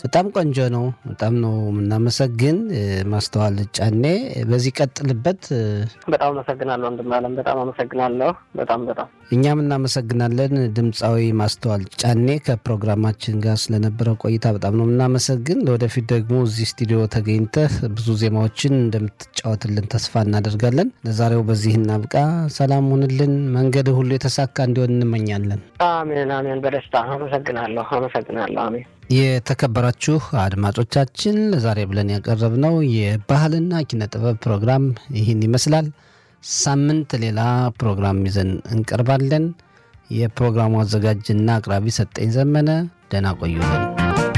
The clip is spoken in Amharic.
በጣም ቆንጆ ነው። በጣም ነው የምናመሰግን ማስተዋል ጫኔ። በዚህ ቀጥልበት። በጣም አመሰግናለሁ ወንድም አለም። በጣም አመሰግናለሁ። በጣም በጣም እኛም እናመሰግናለን። ድምፃዊ ማስተዋል ጫኔ ከፕሮግራማችን ጋር ስለነበረው ቆይታ በጣም ነው የምናመሰግን። ለወደፊት ደግሞ እዚህ ስቱዲዮ ተገኝተህ ብዙ ዜማዎችን እንደምትጫወትልን ተስፋ እናደርጋለን። ለዛሬው በዚህ እናብቃ። ሰላም ሁንልን። መንገድ ሁሉ የተሳካ እንዲሆን እንመኛለን። አሜን አሜን። በደስታ አመሰግናለሁ አመሰግናለሁ። አሜን። የተከበራችሁ አድማጮቻችን ለዛሬ ብለን ያቀረብነው የባህልና ኪነ ጥበብ ፕሮግራም ይህን ይመስላል። ሳምንት ሌላ ፕሮግራም ይዘን እንቀርባለን። የፕሮግራሙ አዘጋጅና አቅራቢ ሰጠኝ ዘመነ። ደህና ቆዩልን።